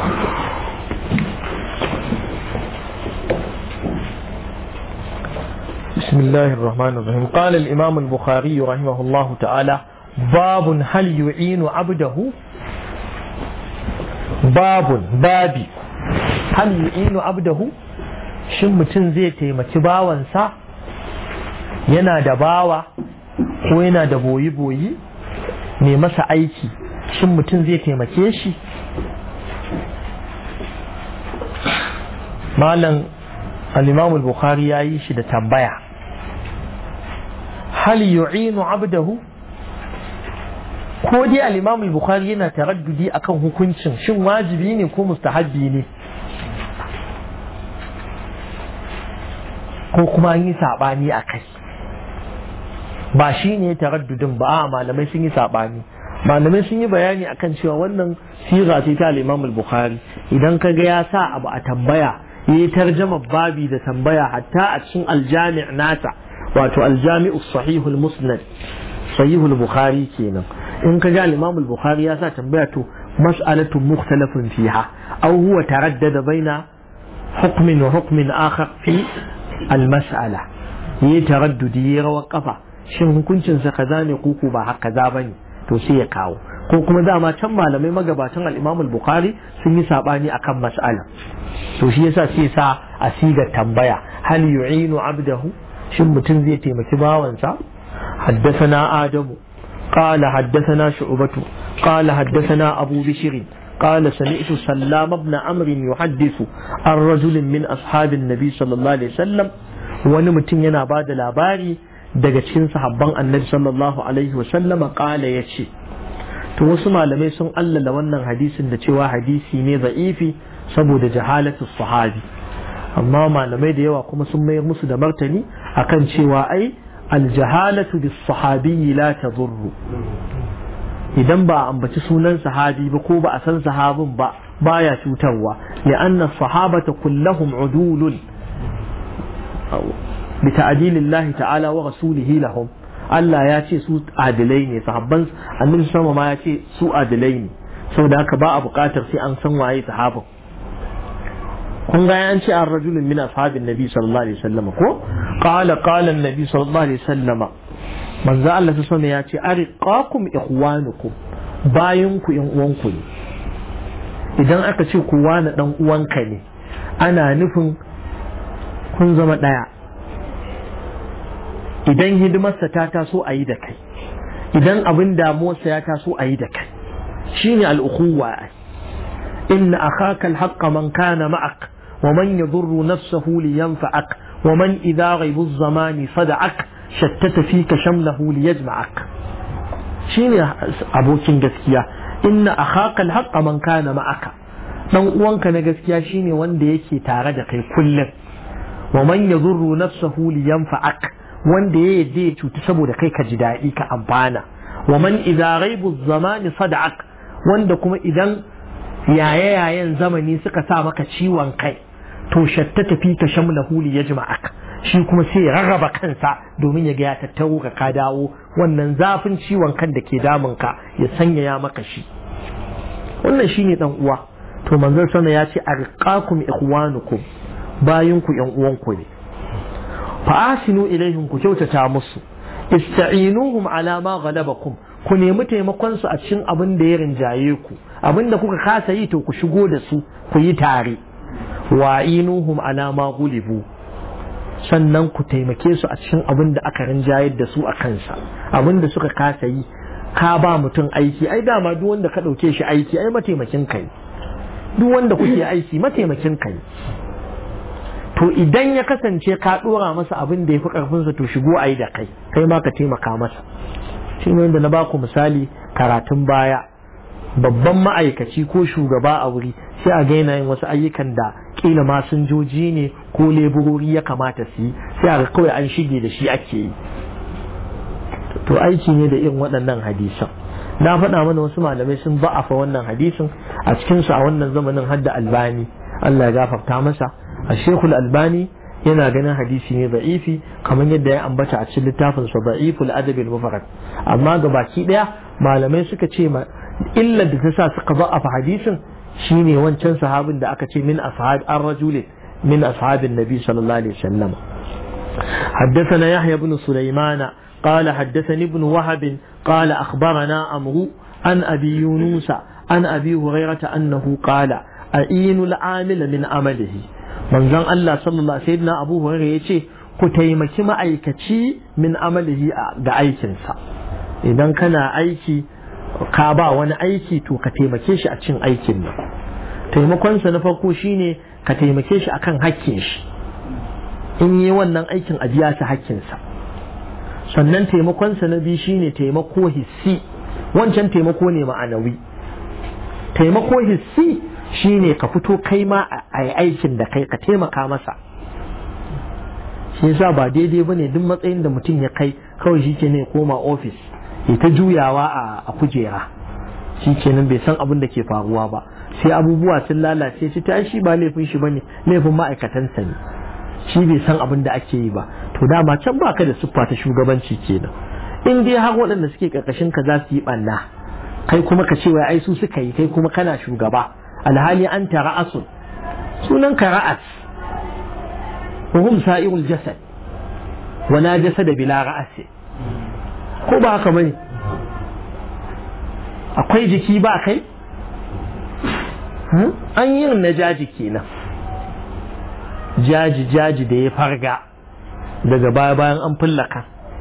بسم الله الرحمن الرحيم قال الإمام البخاري رحمه الله تعالى باب هل يعين عبده باب بابي هل يعين عبده shin mutum zai taimaki bawansa yana da bawa ko yana da boyi-boyi mai masa aiki shin mutum zai taimake shi malam al-imam al-bukhari ya yi shi da tambaya hal yu'inu abdahu ko dai al-imam al-bukhari yana taraddudi akan hukuncin shin wajibi ne ko mustahabbi ne ko kuma an yi sabani a kai ba shi ne taraddudin ba a malamai sun yi sabani malamai sun yi bayani akan cewa wannan sira ce ta al-imam al-bukhari idan ka ga ya sa abu a tambaya yi tarjama babi da tambaya hatta a cikin aljami' nasa wato aljami'u sahihul musnad sahihul bukhari kenan in ka ga al-imam al-bukhari ya sa tambaya to mas'alatu mukhtalafun fiha aw huwa taraddada baina hukmin wa hukmin akhar fi al-mas'ala yi taraddudi ya rawa kafa shin hukuncin sa kaza ne ko ba haka kaza bane to sai ya kawo ko kuma dama can malamai magabatan al-imam al-bukhari sun yi sabani akan mas'ala to shi yasa sai sa a sigar tambaya hal yu'inu abdahu shin mutum zai taimaki bawansa حدثنا آدم قال حدثنا شعبة قال حدثنا أبو بشر قال سمعت سلام بن عمرو يحدث عن رجل من أصحاب النبي صلى الله عليه وسلم ونمتن ينا بعد الأباري daga cikin sahabban annabi sallallahu alaihi wa sallama kala ya ce to wasu malamai sun allala wannan hadisin da cewa hadisi ne za'ifi saboda jahalatu sahabi amma malamai da yawa kuma sun mayar musu da martani akan cewa ai aljahalatu bis sahabi la tadurru idan ba a ambaci sunan sahabi ba ko ba a san sahabin ba baya cutarwa li'anna sahabata kullahum udulun bi ta'dilillahi ta'ala wa rasulihi lahum Allah ya ce su adilai ne sahabban annabi sama ma ya ce su adilai ne saboda haka ba a buƙatar sai an san waye sahabin kun ga an ce an rajulun min ashabin nabi sallallahu alaihi wasallam ko qala qala annabi sallallahu alaihi wasallam manzo Allah ta sama ya ce ariqakum ikhwanukum bayan ku yan uwanku ne idan aka ce ku wani dan uwanka ne ana nufin kun zama daya idan hidimarsa ta taso a yi da kai idan abin damuwarsa ya taso a yi da kai shine al'ukhuwa inna akhaka al-haqqa man kana ma'ak wa man yadurru nafsahu liyanfa'ak wa man idha ghaibu az-zamani sada'ak shattata fika shamlahu liyajma'ak shine abokin gaskiya inna akhaka al-haqqa man kana ma'aka dan uwanka na gaskiya shine wanda yake tare da kai kullum wa man yadurru nafsahu liyanfa'ak wanda ya yadda ya cuti saboda kai ka ji daɗi ka amfana wa man idza ghaibu zamani sada'ak wanda kuma idan yaye yayen zamani suka sa maka ciwon kai to shatta tafi ka shamla huli ya jima'ak shi kuma sai ya rarraba kansa domin ya ga ya tattaro ka ka dawo wannan zafin ciwon kan da ke damun ka ya sanyaya maka shi wannan shine dan uwa to manzon sana ya ce arqakum ikhwanukum bayin ku yan uwanku ne fa'asinu ilaihim ku kyautata musu ista'inuhum ala ma ghalabakum ku nemi taimakon su a cikin abin da ya rinjaye ku abin da kuka kasa yi to ku shigo da su ku yi tare wa'inuhum ala ma gulibu sannan ku taimake su a cikin abin da aka rinjayar da su a kansa abin da suka kasa yi ka ba mutum aiki ai dama duk wanda ka ɗauke shi aiki ai mataimakin kai duk wanda kuke aiki mataimakin kai to idan ya kasance ka dora masa abin da ya fi karfinsa to shigo a yi da kai kai ma ka taimaka masa shi ne wanda na baku misali karatun baya babban ma'aikaci ko shugaba a wuri sai a ga yin wasu ayyukan da kila masinjoji ne ko leburori ya kamata su yi sai a ga kawai an shige da shi ake yi to aiki ne da irin waɗannan hadisan na faɗa mana wasu malamai sun ba'afa wannan hadisin a cikinsu a wannan zamanin hadda albani Allah ya gafarta masa a shekul albani yana ganin hadisi ne da'ifi kamar yadda ya ambata a cikin littafin sa da'iful adabil mufarrad amma ga baki daya malamai suka ce ma illar da ta sa suka za'afa hadisin shine wancan sahabin da aka ce min ashab ar-rajul min ashabin nabi sallallahu alaihi wasallam حدثنا يحيى بن سليمان قال حدثني ابن وهب قال أخبرنا أمرو عن أبي يونس عن أبي هريرة أنه قال أعين العامل من عمله من زن الله صلى الله عليه وسلم أبو هريرة يشي كتيمكي ما أيكتي من عمله بأيكنسا إذا كان أيكي ka ba wani aiki to ka taimake shi a cikin aikin nan taimakonsa na farko shine ka taimake shi akan hakkin shi in yi wannan aikin a biya shi hakkinsa sannan taimakonsa na biyu shine taimako hissi wancan taimako ne ma'anawi taimako hissi shine ka fito kai ma a yi aikin da kai ka taimaka masa shi yasa ba daidai ba ne duk matsayin da mutum ya kai kawai shi ke ne koma ofis ya ta juyawa a kujera shi kenan bai san abin da ke faruwa ba sai abubuwa sun lalace shi ta shi ba laifin shi bane laifin ma'aikatansa ne shi bai san abin da ake yi ba to dama can baka da siffa ta shugabanci kenan in dai har waɗanda suke karkashin ka za su yi ɓanna kai kuma ka ce wai ai su suka yi kai kuma kana shugaba alhali an ta ra'asun sunan ka ra'as wa hum sa'irul jasad wala jasad bila ra'asi ko ba haka bane akwai jiki ba kai an yi na jaji kenan jaji jaji da ya farga daga baya bayan an fullaka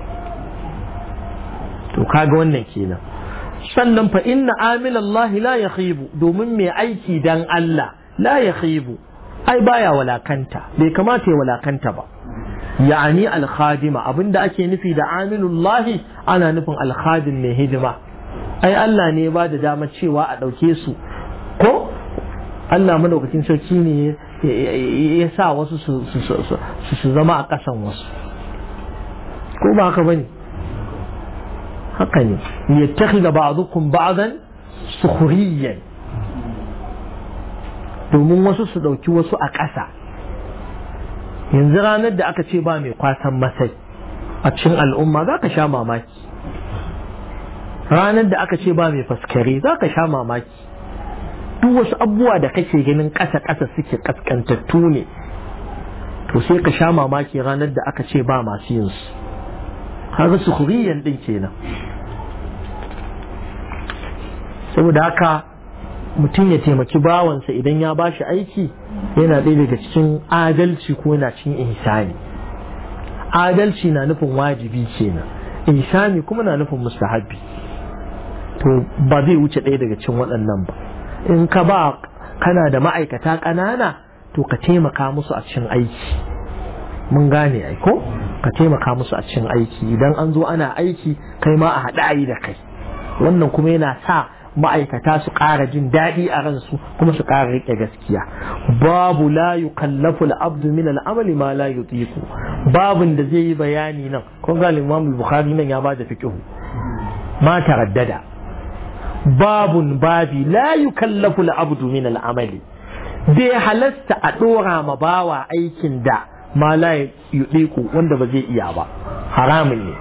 to kaga wannan kenan sannan fa inna amilallahi la yakhibu domin mai aiki dan Allah la yakhibu ai baya walakanta bai kamata ya walakanta ba ya'ani alkhadima abinda ake nufi da amilullahi ana nufin alkhadim mai hidima ai Allah ne ba da dama cewa a ɗauke su ko Allah madaukakin sarki ne ya sa wasu su zama a ƙasan wasu ko ba haka bane haka ne yattakhidha ba'dukum ba'dan sukhriyan domin wasu su ɗauki wasu a ƙasa yanzu ranar da aka ce ba mai kwasan masai a cikin al'umma za ka sha mamaki ranar da aka ce ba mai faskare za ka sha mamaki duk wasu abubuwa da kake ganin ƙasa-ƙasa suke ƙasƙantattu ne to sai ka sha mamaki ranar da aka ce ba masu yin su har su kuriyan ɗin kenan saboda haka mutum ya taimaki bawansa idan ya ba shi aiki yana ɗaya daga cikin adalci ko yana cikin ihsani adalci na nufin wajibi kenan ihsani kuma na nufin mustahabbi to ba zai wuce ɗaya daga cikin waɗannan ba in ka ba kana da ma'aikata ƙanana to ka taimaka musu a cikin aiki mun gane ai ko ka taimaka musu a cikin aiki idan an zo ana aiki kai ma a haɗa ayi da kai wannan kuma yana sa ma'aikata su ƙara jin daɗi a ransu kuma su ƙara riƙe gaskiya babu la yukallafu al-abdu min al-amali ma la yutiqu babun da zai yi bayani nan kun ga Imam Bukhari nan ya ba da fiqh ma taraddada babun babi la yukallafu al-abdu min al-amali bai halasta a ɗora ma bawa aikin da ma la yutiqu wanda ba zai iya ba haramun ne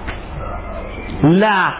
la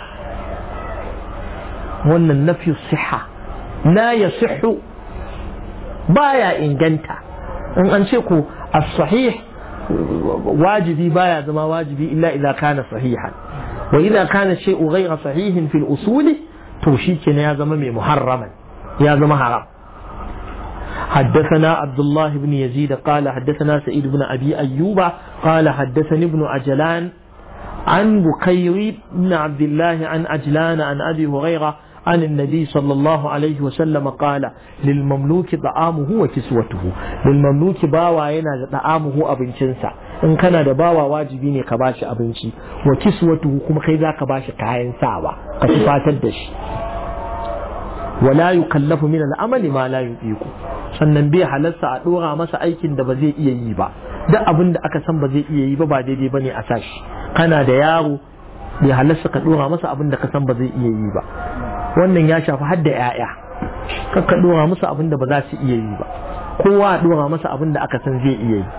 wannan nafi siha la ya sihu baya inganta in an ce ku as-sahih wajibi baya zama wajibi illa idza kana sahihan wa idza kana shay'u ghayra sahihin fil usuli to shi kenan ya zama mai muharraman ya zama haram حدثنا عبد الله بن يزيد قال حدثنا سعيد بن أبي أيوب قال حدثني ابن عجلان عن بكير بن عبد الله عن عجلان عن أبي هريرة عن النبي صلى الله عليه وسلم قال للمملوك طعامه وكسوته للمملوك باوا yana da طعامه abincinsa in kana da bawa wajibi ne ka bashi abinci wa kiswatuhu kuma kai zaka bashi kayan sawa ka tufatar da shi wala yukallafu min al'amali ma la yuqiku sannan bai halarsa a dora masa aikin da ba zai iya yi ba duk abin da aka san ba zai iya yi ba ba daidai bane a sashi kana da yaro bai halarsa ka dora masa abin da ka san ba zai iya yi ba wannan ya shafi hadda 'ya'ya kakka dora musu abin da ba za su iya yi ba kowa a dora masa abin da aka san zai iya yi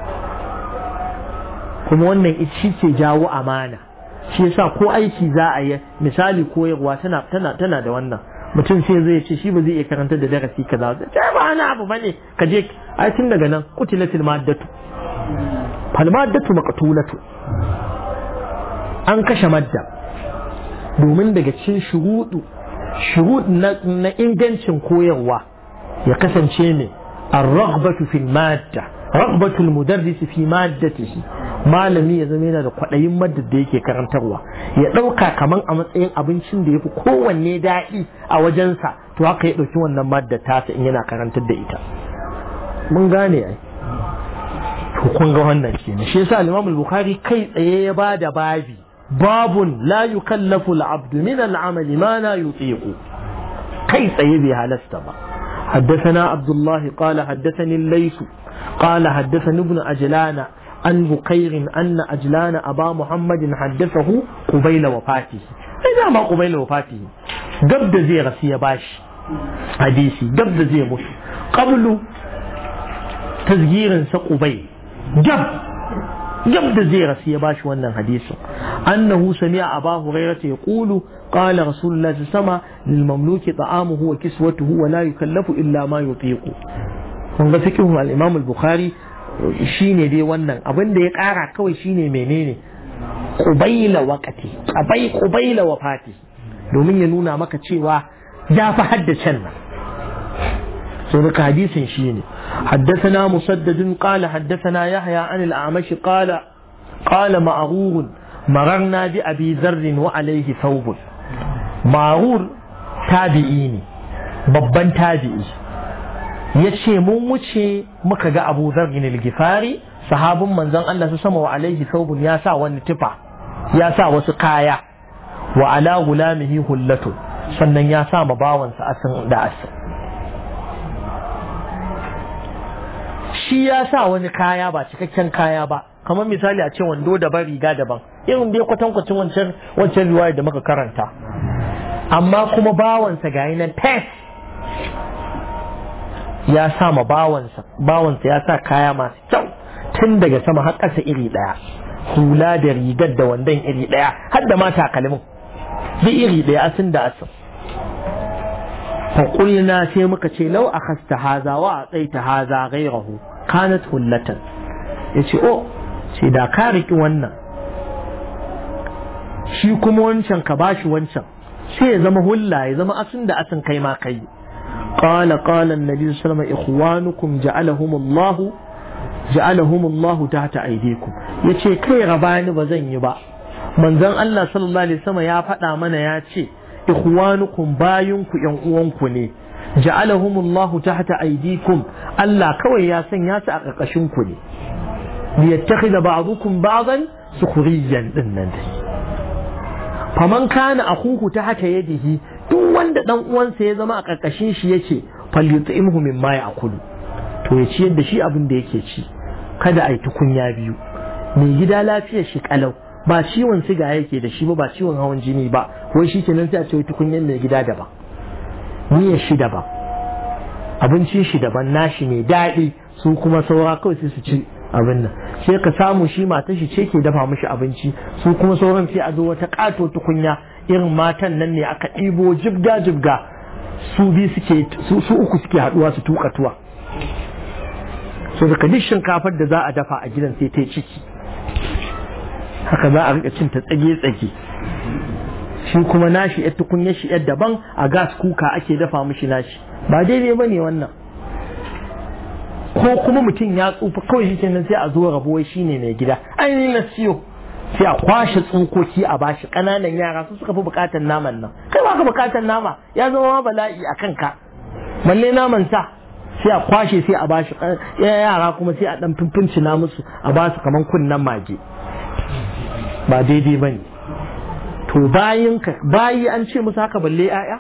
kuma wannan shi ke jawo amana shi yasa ko aiki za a yi misali koyarwa tana tana tana da wannan mutum sai zai ce shi ba zai iya karanta da darasi kaza ba ta ba ana abu bane ka je ai tun daga nan qutilatil maddatu fal maddatu maqtulatu an kashe madda domin daga cikin shuruɗu shuruɗ na ingancin koyarwa ya kasance ne الرغبة في المادة رغبة المدرس في مادته malami ya zama yana da kwaɗayin madda da yake karantarwa ya ɗauka kaman a matsayin abincin da ya fi kowanne daɗi a wajensa to haka ya ɗauki wannan madda tasa in yana karantar da ita mun gane ai to kun ga wannan kenan shi yasa al-Imam al-Bukhari kai tsaye ya ba da babi babun la yukallafu al-abdu min al-amali ma la yutiqu kai tsaye bai halasta ba حدثنا عبد الله قال حدثني الليث قال حدثني ابن أجلان عن بكير أن أجلان أبا محمد حدثه قبيل وفاته إذا ما قبيل وفاته قبل زي غسي باش حديثي قبل زي مش قبل تسجير سقبيل جب قبل زي غسي باش وانا حديث أنه سمع أبا هريرة يقول قال رسول الله صلى الله عليه وسلم للمملوك طعامه وكسوته ولا يكلف إلا ما يطيق kun ga fikihu al-Imam al-Bukhari shine dai wannan abin da ya kara kawai shine menene qubayla waqati qabai qubayla wafati domin ya nuna maka cewa ya fi haddacen nan so da hadisin shine حدثنا مسدد قال حدثنا يحيى عن الأعمش قال قال معرور مررنا بأبي ذر وعليه ثوب معرور تابعيني babban tabi'i ya ce mun wuce muka ga abu zargin gifari sahabin manzon Allah su sama wa alaihi saubun ya sa wani tufa ya sa wasu kaya wa ala gulamihi hullatu sannan ya sa ma bawansa asin da asin shi ya sa wani kaya ba cikakken kaya ba kamar misali a ce wando daban riga daban irin dai kwatankwacin wancan wancan riwaya da muka karanta amma kuma bawansa ga nan tes ya sa ma bawansa bawansa ya sa kaya masu kyau tun daga sama har ƙasa iri ɗaya hula da rigar da wandon iri ɗaya har da ma takalmin duk iri ɗaya asin da asin faƙulna sai muka ce lau a kasta haza wa a tsaita haza gairahu kanat hullatan ya ce o ce da ka riƙi wannan shi kuma wancan ka bashi wancan sai ya zama hulla ya zama asin da asin kai ma kai قال قال النبي صلى الله عليه وسلم إخوانكم جعلهم الله جعلهم الله تحت أيديكم yace kai rabani ba zan yi ba manzon Allah sallallahu alaihi wasallam ya faɗa mana ya ce ikhwanukum bayunku yan uwanku ne ja'alahumullahu tahta aydikum Allah kawai ya sanya su a ƙarƙashin ku ne liyattakhidha ba'dukum ba'dan sukhriyan din nan dai faman kana akhuhu tahta yadihi duk wanda dan uwansa ya zama a ƙarƙashin shi yake falyut'imhu mimma ya'kulu to ya ciyar da shi abin da yake ci kada a yi tukunya biyu mai gida lafiyar shi kalau ba ciwon siga yake da shi ba ba ciwon hawan jini ba wai shi kenan sai a ce tukunyar mai gida daban miyar shi daban abincin shi daban nashi mai daɗi su kuma saura kawai sai su ci abin nan sai ka samu shi matar shi ce ke dafa mishi abinci su kuma sauran sai a zo wata ƙato tukunya irin matan nan ne aka ɗibo jibga jibga su bi suke su uku suke haɗuwa su tuka tuwa so daga duk shinkafar da za a dafa a gidan sai ta yi ciki haka za a rika cin ta tsage-tsage shi kuma nashi yar tukunya shi yar daban a gas kuka ake dafa mishi nashi ba daidai ba ne wannan ko kuma mutum ya tsufa kawai shi kenan sai a zo rabuwai shi ne mai gida ainihin na siyo sai a kwashe tsinkoki a bashi ƙananan yara su suka fi buƙatar naman nan kai ba ka buƙatar nama ya zama ma bala'i a kanka balle naman sa sai a kwashe sai a bashi yara kuma sai a dan fimfincina musu a ba su kaman kunnen mage ba daidai bane to bayin ka bayi an ce musu haka balle yaya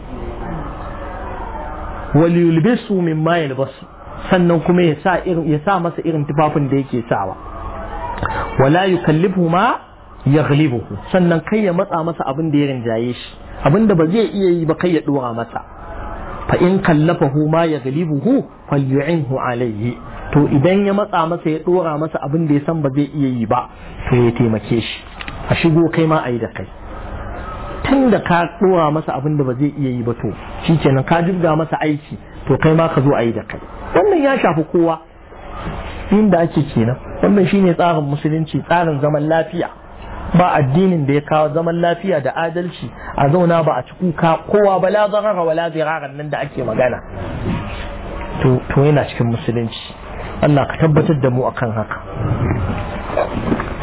wal yulbisu mimma yalbasu sannan kuma ya sa irin ya sa masa irin tufafin da yake sawa wala yukallifu ma yaghlibuhu sannan kai ya matsa masa abin da ya rinjaye shi abin da ba zai iya yi ba kai ya dora masa fa in kallafahu ma ya galibuhu falyu'inhu alayhi to idan ya matsa masa ya dora masa abin da ya san ba zai iya yi ba to ya taimake shi a shigo kai ma ayi da kai tun da ka ɗora masa abin da ba zai iya yi ba to shi kenan ka jibga masa aiki to kai ma ka zo a yi da kai wannan ya shafi kowa inda ake kenan wannan shine tsarin musulunci tsarin zaman lafiya ba addinin da ya kawo zaman lafiya da adalci a zauna ba a ci kuka kowa ba la zarara wala ziraran nan da ake magana to to yana cikin musulunci Allah ka tabbatar da mu akan haka